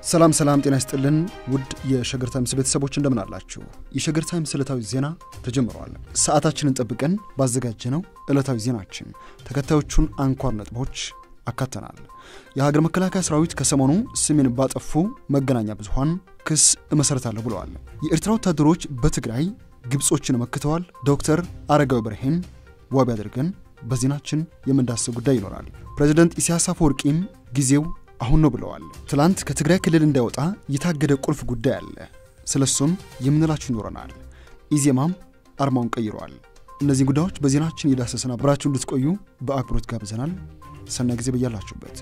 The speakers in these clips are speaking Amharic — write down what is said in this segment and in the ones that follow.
ሰላም ሰላም፣ ጤና ይስጥልን ውድ የሸገር ታይምስ ቤተሰቦች እንደምን አላችሁ? የሸገር ታይምስ ዕለታዊ ዜና ተጀምረዋል። ሰዓታችንን ጠብቀን ባዘጋጀነው ዕለታዊ ዜናችን ተከታዮቹን አንኳር ነጥቦች አካተናል። የሀገር መከላከያ ሰራዊት ከሰሞኑ ስሜን ባጠፉ መገናኛ ብዙኃን ክስ እመሠረታለሁ ብለዋል። የኤርትራ ወታደሮች በትግራይ ግብጾችን መክተዋል። ዶክተር አረጋዊ በርሄን ዋቢ አድርገን በዜናችን የምንዳስብ ጉዳይ ይኖራል። ፕሬዚደንት ኢሳያስ አፈወርቂም ጊዜው አሁን ነው ብለዋል። ትላንት ከትግራይ ክልል እንዳይወጣ የታገደ ቁልፍ ጉዳይ አለ። ስለሱም የምንላችሁ ይኖረናል። ኢዜማም አርማውን ቀይረዋል። እነዚህ ጉዳዮች በዜናችን የዳሰስን አብራችሁ እንድትቆዩ በአክብሮት ጋብዘናል። ሰናይ ጊዜ በያላችሁበት።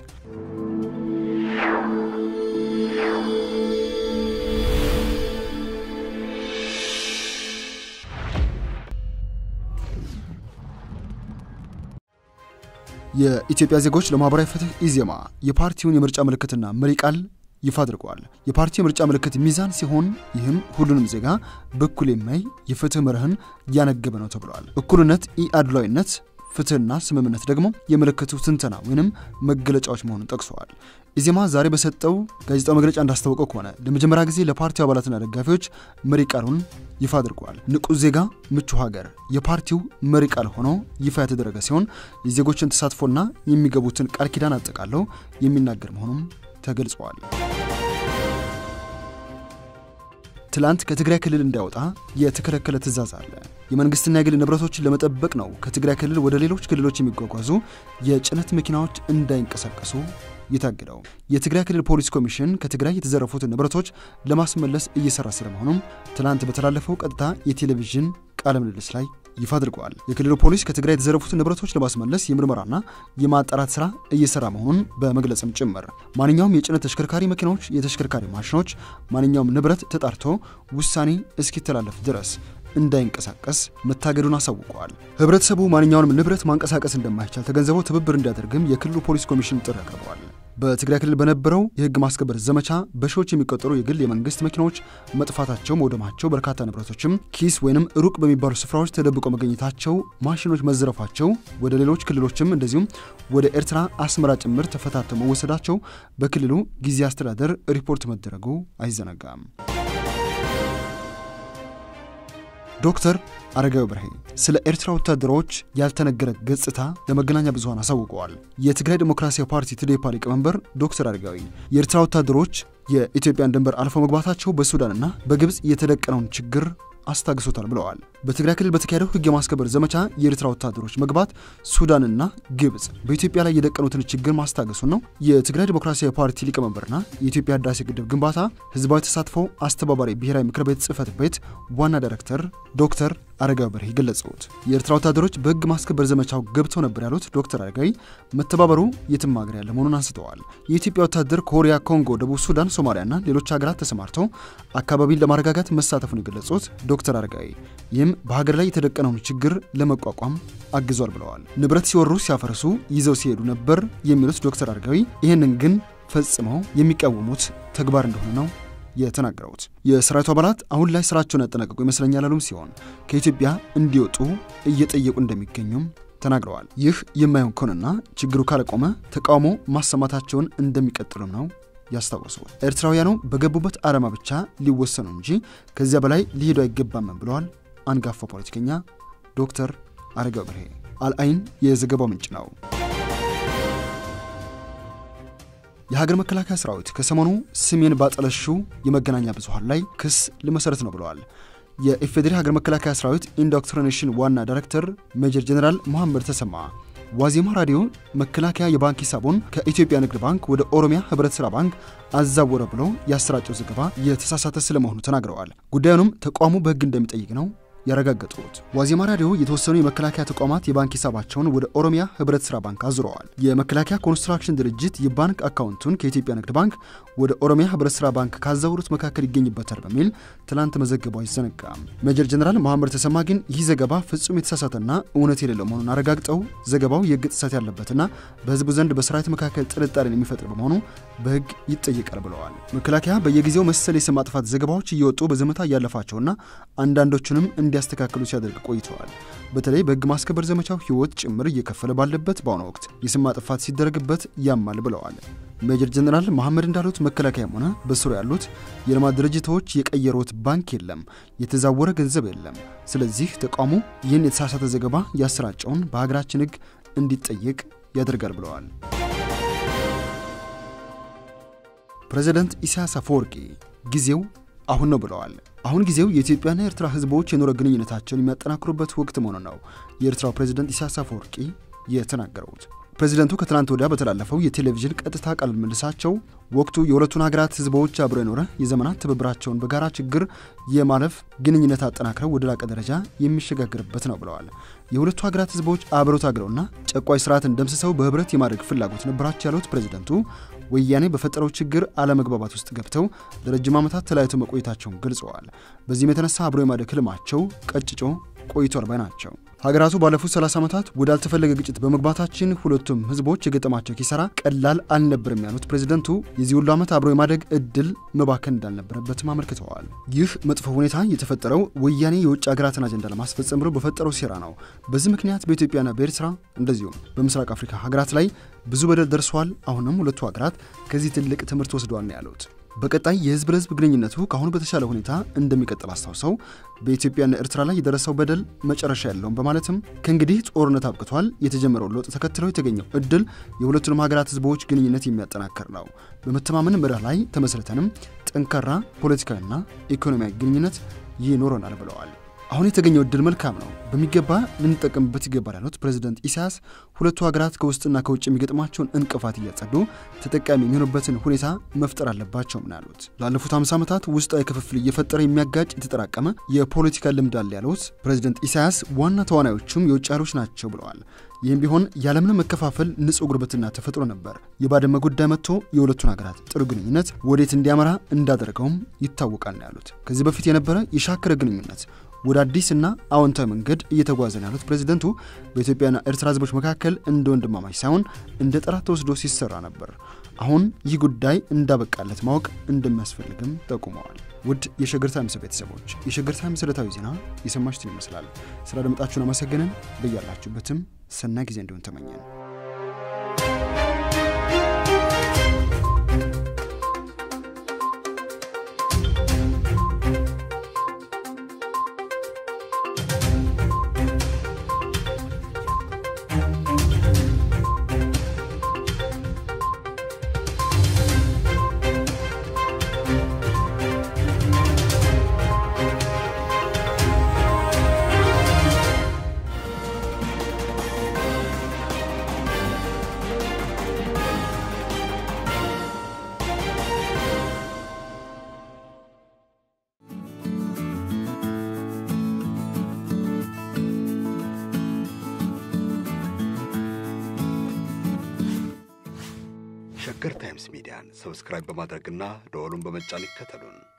የኢትዮጵያ ዜጎች ለማህበራዊ ፍትህ ኢዜማ የፓርቲውን የምርጫ ምልክትና መሪ ቃል ይፋ አድርገዋል። የፓርቲው የምርጫ ምልክት ሚዛን ሲሆን ይህም ሁሉንም ዜጋ በኩል የሚያይ የፍትህ መርህን ያነገበ ነው ተብለዋል። እኩልነት፣ ኢአድሏዊነት፣ ፍትህና ስምምነት ደግሞ የምልክቱ ትንተና ወይንም መገለጫዎች መሆኑን ጠቅሰዋል። ኢዜማ ዛሬ በሰጠው ጋዜጣዊ መግለጫ እንዳስታወቀው ከሆነ ለመጀመሪያ ጊዜ ለፓርቲው አባላትና ደጋፊዎች መሪ ቃሉን ይፋ አድርገዋል። ንቁ ዜጋ ምቹ ሀገር የፓርቲው መሪ ቃል ሆኖ ይፋ የተደረገ ሲሆን የዜጎችን ተሳትፎና የሚገቡትን ቃል ኪዳን አጠቃለው የሚናገር መሆኑም ተገልጸዋል። ትላንት ከትግራይ ክልል እንዳይወጣ የተከለከለ ትዕዛዝ አለ። የመንግስትና የግል ንብረቶችን ለመጠበቅ ነው ከትግራይ ክልል ወደ ሌሎች ክልሎች የሚጓጓዙ የጭነት መኪናዎች እንዳይንቀሳቀሱ የታገደው። የትግራይ ክልል ፖሊስ ኮሚሽን ከትግራይ የተዘረፉትን ንብረቶች ለማስመለስ እየሰራ ስለመሆኑም ትላንት በተላለፈው ቀጥታ የቴሌቪዥን ቃለ ምልልስ ላይ ይፋ አድርገዋል። የክልሉ ፖሊስ ከትግራይ የተዘረፉትን ንብረቶች ለማስመለስ የምርመራና የማጣራት ስራ እየሰራ መሆኑን በመግለጽም ጭምር ማንኛውም የጭነት ተሽከርካሪ መኪናዎች፣ የተሽከርካሪ ማሽኖች፣ ማንኛውም ንብረት ተጣርቶ ውሳኔ እስኪተላለፍ ድረስ እንዳይንቀሳቀስ መታገዱን አሳውቀዋል። ህብረተሰቡ ማንኛውንም ንብረት ማንቀሳቀስ እንደማይቻል ተገንዝበው ትብብር እንዲያደርግም የክልሉ ፖሊስ ኮሚሽን ጥሪ አቅርበዋል። በትግራይ ክልል በነበረው የህግ ማስከበር ዘመቻ በሺዎች የሚቆጠሩ የግል የመንግስት መኪናዎች መጥፋታቸው፣ መውደማቸው፣ በርካታ ንብረቶችም ኪስ ወይንም ሩቅ በሚባሉ ስፍራዎች ተደብቀው መገኘታቸው፣ ማሽኖች መዘረፋቸው፣ ወደ ሌሎች ክልሎችም እንደዚሁም ወደ ኤርትራ አስመራ ጭምር ተፈታተው መወሰዳቸው በክልሉ ጊዜ አስተዳደር ሪፖርት መደረጉ አይዘነጋም። ዶክተር አረጋዊ በርሄ ስለ ኤርትራ ወታደሮች ያልተነገረ ገጽታ ለመገናኛ ብዙኃን አሳውቀዋል። የትግራይ ዴሞክራሲያዊ ፓርቲ ትዴፓ ሊቀመንበር ዶክተር አረጋዊ የኤርትራ ወታደሮች የኢትዮጵያን ድንበር አልፈው መግባታቸው በሱዳንና በግብፅ የተደቀነውን ችግር አስታግሶታል ብለዋል። በትግራይ ክልል በተካሄደው ህግ የማስከበር ዘመቻ የኤርትራ ወታደሮች መግባት ሱዳንና ግብፅ በኢትዮጵያ ላይ የደቀኑትን ችግር ማስታገሱን ነው የትግራይ ዴሞክራሲያዊ ፓርቲ ሊቀመንበርና የኢትዮጵያ ህዳሴ ግድብ ግንባታ ህዝባዊ ተሳትፎ አስተባባሪ ብሔራዊ ምክር ቤት ጽህፈት ቤት ዋና ዳይሬክተር ዶክተር አረጋዊ በርሄ ገለጹት። የኤርትራ ወታደሮች በህግ ማስከበር ዘመቻው ገብተው ነበር ያሉት ዶክተር አረጋዊ መተባበሩ የትም ሀገር ያለ መሆኑን አንስተዋል። የኢትዮጵያ ወታደር ኮሪያ፣ ኮንጎ፣ ደቡብ ሱዳን፣ ሶማሊያና ሌሎች ሀገራት ተሰማርተው አካባቢን ለማረጋጋት መሳተፉን የገለጹት ዶክተር አረጋዊ ይህም በሀገር ላይ የተደቀነውን ችግር ለመቋቋም አግዟል ብለዋል። ንብረት ሲወሩ ሲያፈርሱ ይዘው ሲሄዱ ነበር የሚሉት ዶክተር አረጋዊ ይህንን ግን ፈጽመው የሚቃወሙት ተግባር እንደሆነ ነው የተናገሩት። የሰራዊቱ አባላት አሁን ላይ ስራቸውን ያጠናቀቁ ይመስለኛል ያሉም ሲሆን ከኢትዮጵያ እንዲወጡ እየጠየቁ እንደሚገኙም ተናግረዋል። ይህ የማይሆን ከሆነና ችግሩ ካለቆመ ተቃውሞ ማሰማታቸውን እንደሚቀጥሉም ነው ያስታወሱት። ኤርትራውያኑ በገቡበት ዓላማ ብቻ ሊወሰኑ እንጂ ከዚያ በላይ ሊሄዱ አይገባም ብለዋል አንጋፋ ፖለቲከኛ ዶክተር አረጋዊ በርሄ። አልአይን የዘገባው ምንጭ ነው። የሀገር መከላከያ ሰራዊት ከሰሞኑ ስሜን ባጠለሹ የመገናኛ ብዙኃን ላይ ክስ ሊመሰረት ነው ብለዋል። የኢፌዴሪ ሀገር መከላከያ ሰራዊት ኢንዶክትሪኔሽን ዋና ዳይሬክተር ሜጀር ጀኔራል መሐመድ ተሰማ ዋዜማ ራዲዮ መከላከያ የባንክ ሂሳቡን ከኢትዮጵያ ንግድ ባንክ ወደ ኦሮሚያ ህብረት ሥራ ባንክ አዛወረ ብሎ ያሰራጨው ዘገባ የተሳሳተ ስለመሆኑ ተናግረዋል። ጉዳዩንም ተቋሙ በሕግ እንደሚጠይቅ ነው ያረጋገጡት ዋዜማ ራዲዮ የተወሰኑ የመከላከያ ተቋማት የባንክ ሂሳባቸውን ወደ ኦሮሚያ ህብረት ሥራ ባንክ አዙረዋል። የመከላከያ ኮንስትራክሽን ድርጅት የባንክ አካውንቱን ከኢትዮጵያ ንግድ ባንክ ወደ ኦሮሚያ ህብረት ሥራ ባንክ ካዛወሩት መካከል ይገኝበታል በሚል ትላንት መዘገቡ አይዘነጋም። ሜጀር ጀነራል መሐመድ ተሰማ ግን ይህ ዘገባ ፍጹም የተሳሳተና እውነት የሌለው መሆኑን አረጋግጠው ዘገባው የህግ ጥሰት ያለበትና በህዝቡ ዘንድ በሰራዊት መካከል ጥርጣሬን የሚፈጥር በመሆኑ በህግ ይጠየቃል ብለዋል። መከላከያ በየጊዜው መሰል የስም ማጥፋት ዘገባዎች እየወጡ በዝምታ እያለፋቸውና አንዳንዶቹንም እንዲ እንዲያስተካክሉ ሲያደርግ ቆይተዋል። በተለይ በሕግ ማስከበር ዘመቻው ሕይወት ጭምር እየከፈለ ባለበት በአሁኑ ወቅት የስም ማጥፋት ሲደረግበት ያማል ብለዋል። ሜጀር ጀነራል መሐመድ እንዳሉት መከላከያም ሆነ በስሩ ያሉት የልማት ድርጅቶች የቀየሩት ባንክ የለም፣ የተዛወረ ገንዘብ የለም። ስለዚህ ተቋሙ ይህን የተሳሳተ ዘገባ ያሰራጨውን በሀገራችን ሕግ እንዲጠየቅ ያደርጋል ብለዋል። ፕሬዚደንት ኢሳያስ አፈወርቂ ጊዜው አሁን ነው ብለዋል። አሁን ጊዜው የኢትዮጵያና የኤርትራ ህዝቦች የኑሮ ግንኙነታቸውን የሚያጠናክሩበት ወቅት መሆኑ ነው የኤርትራው ፕሬዚደንት ኢሳያስ አፈወርቂ የተናገሩት። ፕሬዚደንቱ ከትናንት ወዲያ በተላለፈው የቴሌቪዥን ቀጥታ ቃለ ምልልሳቸው ወቅቱ የሁለቱን ሀገራት ህዝቦች አብሮ የኖረ የዘመናት ትብብራቸውን በጋራ ችግር የማለፍ ግንኙነት አጠናክረው ወደ ላቀ ደረጃ የሚሸጋገርበት ነው ብለዋል። የሁለቱ ሀገራት ህዝቦች አብረው ታግለውና ጨቋይ ስርዓትን ደምስሰው በህብረት የማድረግ ፍላጎት ነበራቸው ያሉት ፕሬዚደንቱ ወያኔ በፈጠረው ችግር አለመግባባት ውስጥ ገብተው ለረጅም ዓመታት ተለያይተው መቆየታቸውን ገልጸዋል። በዚህም የተነሳ አብሮ የማደግ ህልማቸው ቀጭጮ ቆይቷል ባይ ናቸው። ሀገራቱ ባለፉት 30 ዓመታት ወዳልተፈለገ ግጭት በመግባታችን ሁለቱም ህዝቦች የገጠማቸው ኪሳራ ቀላል አልነበርም ያሉት ፕሬዚደንቱ የዚህ ሁሉ ዓመት አብሮ የማደግ እድል መባከን እንዳልነበረበትም አመልክተዋል። ይህ መጥፎ ሁኔታ የተፈጠረው ወያኔ የውጭ ሀገራትን አጀንዳ ለማስፈጸም ብሎ በፈጠረው ሴራ ነው። በዚህ ምክንያት በኢትዮጵያና በኤርትራ እንደዚሁም በምስራቅ አፍሪካ ሀገራት ላይ ብዙ በደል ደርሷል። አሁንም ሁለቱ ሀገራት ከዚህ ትልቅ ትምህርት ወስደዋል ነው ያሉት። በቀጣይ የህዝብ ለህዝብ ግንኙነቱ ከአሁኑ በተሻለ ሁኔታ እንደሚቀጥል አስታውሰው በኢትዮጵያና ኤርትራ ላይ የደረሰው በደል መጨረሻ የለውም በማለትም ከእንግዲህ ጦርነት አብቅቷል፣ የተጀመረው ለውጥ ተከትለው የተገኘው እድል የሁለቱንም ሀገራት ህዝቦች ግንኙነት የሚያጠናክር ነው። በመተማመን መርህ ላይ ተመስርተንም ጠንካራ ፖለቲካዊና ኢኮኖሚያዊ ግንኙነት ይኖረናል ብለዋል። አሁን የተገኘው እድል መልካም ነው፣ በሚገባ ልንጠቀምበት ይገባል ያሉት ፕሬዚደንት ኢሳያስ ሁለቱ ሀገራት ከውስጥና ከውጭ የሚገጥማቸውን እንቅፋት እያጸዱ ተጠቃሚ የሚሆኑበትን ሁኔታ መፍጠር አለባቸውም ነው ያሉት። ላለፉት 50 ዓመታት ውስጣዊ ክፍፍል እየፈጠረ የሚያጋጭ የተጠራቀመ የፖለቲካ ልምድ አለ ያሉት ፕሬዚደንት ኢሳያስ ዋና ተዋናዮቹም የውጭ ኃይሎች ናቸው ብለዋል። ይህም ቢሆን ያለምንም መከፋፈል ንጹህ ጉርብትና ተፈጥሮ ነበር። የባድመ ጉዳይ መጥቶ የሁለቱን ሀገራት ጥሩ ግንኙነት ወዴት እንዲያመራ እንዳደረገውም ይታወቃል ነው ያሉት። ከዚህ በፊት የነበረ የሻከረ ግንኙነት ወደ አዲስና አዎንታዊ መንገድ እየተጓዘ ነው ያሉት ፕሬዚደንቱ በኢትዮጵያና ኤርትራ ህዝቦች መካከል እንደ ወንድማማች ሳይሆን እንደ ጠላት ተወስዶ ሲሰራ ነበር። አሁን ይህ ጉዳይ እንዳበቃለት ማወቅ እንደሚያስፈልግም ጠቁመዋል። ውድ የሸገር ታይምስ ቤተሰቦች የሸገር ታይምስ ዕለታዊ ዜና የሰማችሁትን ይመስላል። ስለ አደመጣችሁን አመሰግነን። በያላችሁበትም ሰናይ ጊዜ እንዲሆን ተመኘን። ሸገር ታይምስ ሚዲያን ሰብስክራይብ በማድረግና ደወሉን በመጫን ይከተሉን።